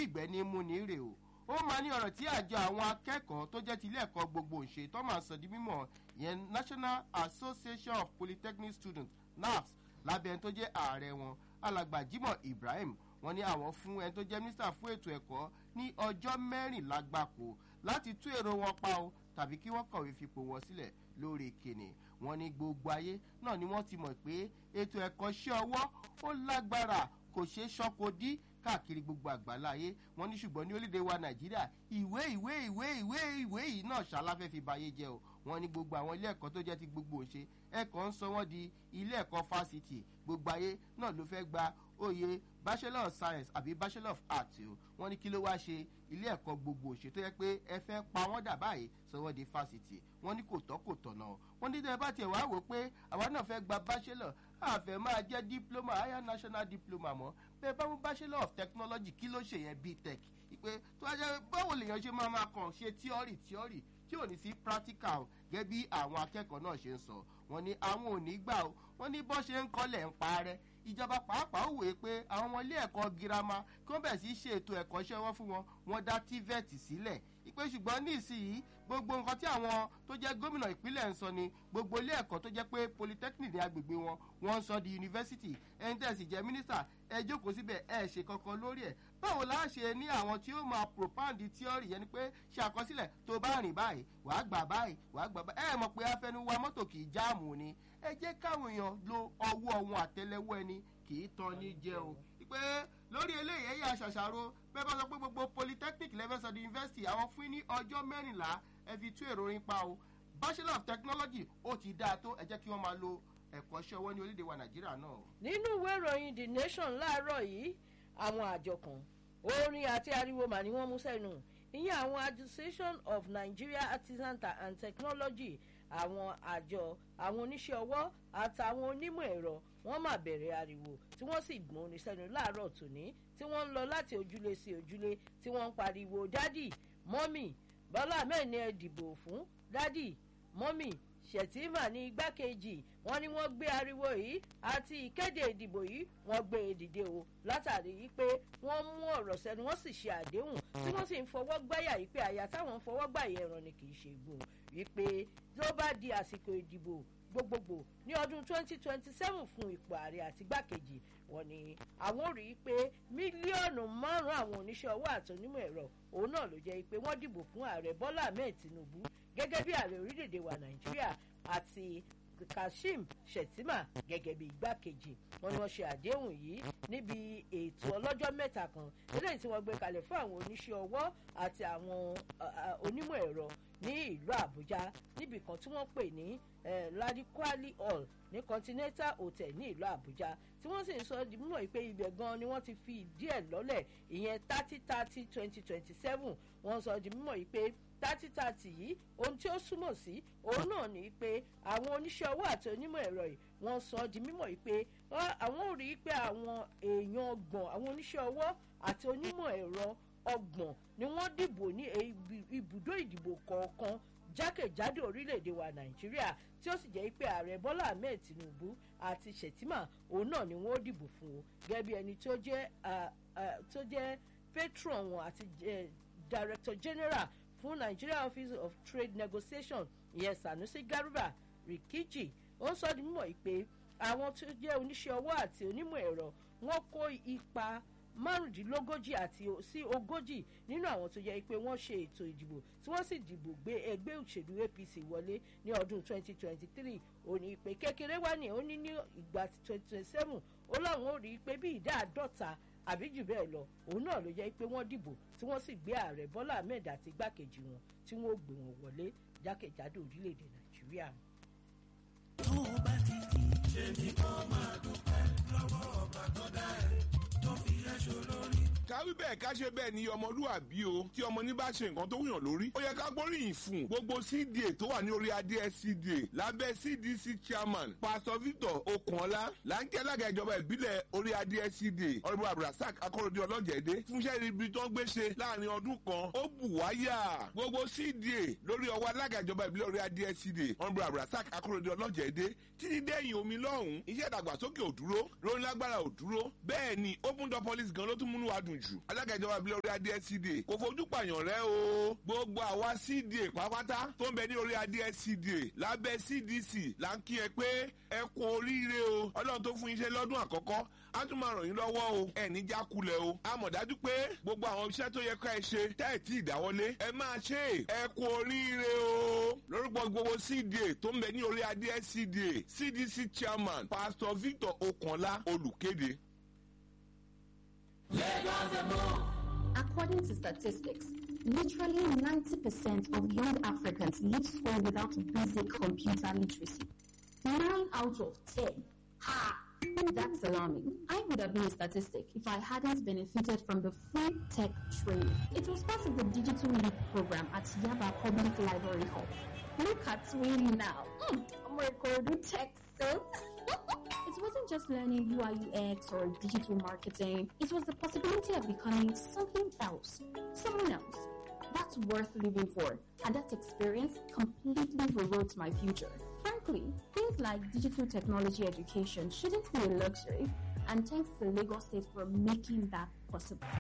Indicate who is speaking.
Speaker 1: bí ìgbẹ́ ní mú ní rè o ó máa ní ọ̀rọ̀ tí àjọ àwọn akẹ́kọ̀ọ́ tó jẹ́ ti ilé ẹ̀kọ́ gbogbo òṣè tó máa sọ di mímọ̀ ìyẹn national association of polytechnic students naps lábẹ́ ẹni tó jẹ́ ààrẹ wọn alàgbà jimoh ibrahim wọn ní àwọn fún ẹni tó jẹ́ mínísítà fún ètò ẹ̀kọ́ ní ọjọ́ mẹ́rìnlá gbáko láti tú èrò wọn pa o tàbí kí wọ́n kọ̀wé fipò wọn sílẹ̀ lórí kìnì wọn ní gbogbo ayé náà ni wọ́n ti mọ̀ pé ètò ẹ̀kọ́ ṣẹ́ ọwọ́ ó lágbára kò ṣeé ṣọ́kò dí káàkiri gbogbo àgbáláyé wọn ní ṣùgbọ́n ní orílẹ̀-èdè wa nàìjíríà ìwé ìwé ìwé ìwé ìwé yìí náà ṣaláfẹ́ fi bayé jẹ́ o wọn ní gbogbo àwọn ilé ẹ̀kọ́ tó jẹ́ ti gbogbo òṣè ẹ̀kọ́ ń sọ wọ́n di ilé ẹ̀kọ́ fásitì gbogbo ayé náà ló fẹ́ gba oyè bachelor of science àbí bachelor of arts o wọn ní kí ló wá ṣe ilé ẹ̀kọ́ gbogbo òṣè tó yẹ pé ẹ fẹ́ pa wọ́n dà báyìí sọ wọ́n di fásitì wọn ní kò tọ́ kò tọ̀nà o wọn ní tẹ́ ẹ bá tiẹ̀ wá wò pé àwa náà fẹ́ gba bachelor àfẹ́ máa jẹ́ diploma higher national diploma mọ́ bẹ́ẹ̀ bá mú bachelor of technology kí ló ṣe yẹn btech ìpè tó wá jẹ́ báwo lèèyàn ṣe máa máa kàn ṣe theory theory tí ò ní sí practical gẹ́gẹ́ bí àwọn akẹ́kọ̀ọ́ náà ṣe ń sọ wọ́n ní àwọn ò ní gbà ó wọ́n ní bọ́ ṣe ń kọ́lẹ̀ ń parẹ́ ìjọba pàápàá wòye pé àwọn ọmọ ilé ẹ̀kọ́ girama kí wọ́n bẹ̀ sí ṣe ètò ẹ̀kọ́ṣẹ́ wọn fún wọn wọ́n dá tvet sílẹ̀ ìpè ṣùgbọ́n ní ìsinyìí gbogbo nǹkan tí àwọn tó jẹ́ gómìnà ìpínlẹ̀ ń sọ ni gbogbo ilé ẹ̀kọ́ tó jẹ́ pé polytechnic ní agbègbè wọn wọ́n ń sọ di yunifásitì ẹni tẹ̀ sì jẹ́ mínísítà ẹ jókòó síbẹ̀ ẹ ṣe kankan lórí ẹ̀ báwo la ṣe ní àwọn tí ó máa propound theory yẹn ni pé ṣe àkọsílẹ̀ tó bá rìn báyìí wàá gbà báyìí wàá gbà báyìí ẹ mọ̀ pé afẹnuwa mọ́tò kì í jáàmù ni ẹ jẹ́ káwọn èèyàn lo ọwọ́ wọn àtẹlẹwọ́ ẹni kì í tan ní jẹ o pé lórí eléyìí ẹ̀yà ṣàṣàrò bẹ́ẹ̀ bá sọ pé gbogbo polytechnic lẹ́fẹ̀sọ̀ di university àwọn fún ní ọjọ́ mẹ́rìnlá ẹ fi tú èrò orin pa o bachelor of technology ó ti dáa tó ẹ jẹ́ kí wọ́n máa lo ẹ̀kọ́ṣẹ́ ọwọ́ ní orílẹ̀-èdè wa nàìjíríà náà.
Speaker 2: nínú ìwé ìròyìn the nation láàárọ̀ yìí àwọn àjọ kan orin àti ariwo mà ni wọ́n mú sẹ́nu ìyẹn àwọn association of nigeria artisan and technology àwọn àjọ àwọn oníṣẹ́ ọwọ́ àtàwọn onímọ̀ ẹ̀rọ wọ́n mà bẹ̀rẹ̀ ariwo tí wọ́n sì gbọ́n ní sẹ́nu láàárọ̀ tòní tí wọ́n ń lọ láti ojúlé sí ojúlé tí wọ́n ń pariwo dádì mọ́mì bọ́lá ahmed ní ẹ dìbò fún dádì mọ́mì ṣètìmà ní igbákejì wọn ni wọn gbé ariwo yìí àti ìkéde ìdìbò yìí wọn gbé e dìde o látàrí yìí pé wọn mú ọ̀rọ̀ sẹ́nu wọ́n sì ṣe àdéhùn tí wọ́n sì ń fọwọ́ gbáyà yìí pé àyà táwọn ń fọwọ́ gbà yẹn ràn ni kì í ṣe gbò wípé tó bá di àsìkò ìdìbò gbogbogbò ní ọdún 2027 fún ipò ààrẹ àti igbákejì wọn ni àwọn rí i pé mílíọ̀nù márùn-ún àwọn oníṣẹ́ ọwọ́ àti onímọ̀ ẹ̀rọ òun náà ló jẹ́ pé wọ́n dìbò fún ààrẹ bọ́lá ahmed tinubu gẹ́gẹ́ bí ààrẹ orílẹ̀-èdè wa nàìjíríà àti kashim shettima gẹ́gẹ́ bí igbákejì wọn ni wọ́n ṣe àdéhùn yìí níbi ètò ọlọ́jọ́ mẹ́ta kan eléyìí tí wọ́n gbé kalẹ̀ fún àwọn oníṣẹ́ ọwọ́ àti àwọn onímọ̀ ẹ̀rọ ní ìlú àbújá níbi kan tí wọ́n pè ní ladikwali hall ní continental hotel ní ìlú àbújá tí wọ́n sì ń sọ di mímọ̀ pé ibẹ̀ gan ni wọ́n ti fi díẹ̀ lọ́lẹ̀ ìyẹn thirty thirty twenty twenty seven wọ́n sọ di mímọ̀ pé thirty thirty yìí ohun tí ó súnmọ̀ sí òun náà ni pé àwọn oníṣẹ́ ọwọ́ àti onímọ̀ ẹ̀rọ yìí wọ́n sọ di mímọ̀ pé àwọn ò rí i pé àwọn èèyàn ọgbọ̀n àwọn oníṣẹ́ ọwọ́ àti onímọ̀ ẹ̀rọ ọgbọ̀n ni wọ́n dìbò ní ibùdó ìdìbò kọ̀ọ̀kan jákèjádò orílẹ̀-èdè wa nàìjíríà tí ó sì jẹ́ pé ààrẹ bọ́lá ahmed tinubu àti shettima òun náà ni wọ́n dìbò fún o gẹ́gẹ́ bí ẹni tó jẹ́ tó jẹ́ patron wọn àti director general fún nigeria office of trade negotiation ìyẹn sanusi garuba rikiji ó ń sọ di mímọ̀ pé àwọn tó jẹ́ oníṣẹ́ ọwọ́ àti onímọ̀ ẹ̀rọ wọ́n kó ipa márùndínlógójì àti sí ogójì nínú àwọn tó yẹ pé wọ́n ṣe ètò ìdìbò tí wọ́n sì dìbò gbé ẹgbẹ́ òṣèlú apc wọlé ní ọdún 2023 òní ìpè kékeré wá ní òní ní ìgbà 2027 ó láwọn ò rí i pé bí ìdá àádọ́ta àbí jù bẹ́ẹ̀ lọ òun náà ló yẹ pé wọ́n dìbò tí wọ́n sì gbé ààrẹ bọ́lá ahmed àti igbákejì wọn tí wọ́n gbé wọn wọlé jákèjádò orílẹ̀-èdè nàìjíríà.
Speaker 3: tó o bá ti di ṣe ni kó máa dúpẹ́ lọ́wọ́ ọba tó dá ẹ̀ tó fi ẹ́ ṣolórí.
Speaker 4: káwí bẹ́ẹ̀ ká ṣe bẹ́ẹ̀ ni ọmọlúwàbí o tí ọmọ ní bá ṣe nǹkan tó wùyàn lórí. ó yẹ ká gbóríyìn fún gbogbo cda tó wà ní orí adé cda lábẹ́ cdc chairman pastor victor okunola láńkẹ́ alága ìjọba ìbílẹ̀ orí adé cda ọ̀rẹ́bù abdulrasaq akọ́rọ̀dé ọlọ́jẹ̀dẹ́ fúnṣẹ́ ibi tó ń gbé ṣe láàrin ọdún kan ó bù wáyà gbogbo cda lórí ọwọ́ alága ìjọba ìbílẹ̀ orí adé cda ọ̀rẹ́bù abdulrasaq akọ́rọ̀dé ọlọ́jẹ̀dẹ́ títí dẹ́yìn omi lọ́hùn-ún iṣẹ́ ìdàgbàsókè òdúró lórí lágbára òdúró bẹ́ẹ̀ ni open door police gan ló tún múnú wa dùn jù alága ìjọba ìbílẹ̀ orí adé cda kò fojú pààyàn rẹ o gbogbo àwa cda pátápátá tó ń bẹ ní orí adé cda lábẹ́ cdc là ń kí ẹ pé ẹ kú oríire o ọlọ́run tó fún yín ṣe lọ́dún àkọ́kọ́ á tún máa ràn yín lọ́wọ́ o ẹ̀ ní jákulẹ̀ o a mọ̀ dájú pé gbogbo àwọn iṣẹ́ tó yẹ ká ẹ ṣe tẹ́ ẹ̀ tí ì dáwọ́lé ẹ máa ṣe é ẹ kú oríire o lórúkọ gbogbo cda tó ń bẹ ní orí adé cda cdc chairman pastor victor okanla olùkéde.
Speaker 5: According to statistics, literally 90% of young Africans leave school without basic computer literacy. 9 out of 10. Ha! That's alarming. I would have been a statistic if I hadn't benefited from the free tech training. It was part of the Digital Leap program at Yaba Public Library Hall. Look at me now. Mm, I'm recording tech so. it wasn't just learning UI UX or digital marketing. It was the possibility of becoming something else, someone else. That's worth living for. And that experience completely rewrote my future. Frankly, things like digital technology education shouldn't be a luxury. And thanks to Lagos State for making that possible.